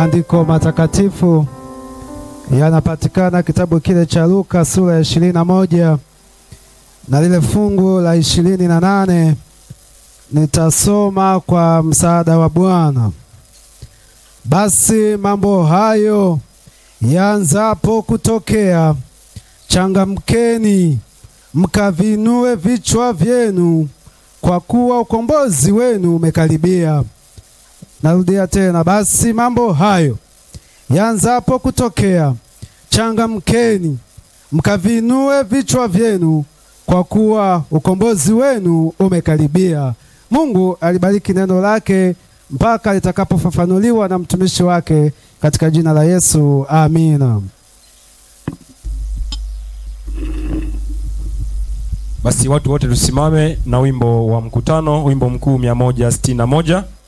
Maandiko matakatifu yanapatikana kitabu kile cha Luka sura ya ishirini na moja na lile fungu la ishirini na nane nitasoma kwa msaada wa Bwana. Basi mambo hayo yaanzapo kutokea, changamkeni mkavinue vichwa vyenu, kwa kuwa ukombozi wenu umekaribia. Narudia tena, basi mambo hayo yaanzapo kutokea, changamkeni mkavinue vichwa vyenu, kwa kuwa ukombozi wenu umekaribia. Mungu alibariki neno lake mpaka litakapofafanuliwa na mtumishi wake katika jina la Yesu, amina. Basi watu wote tusimame na wimbo wa mkutano, wimbo mkuu mia moja sitini na moja.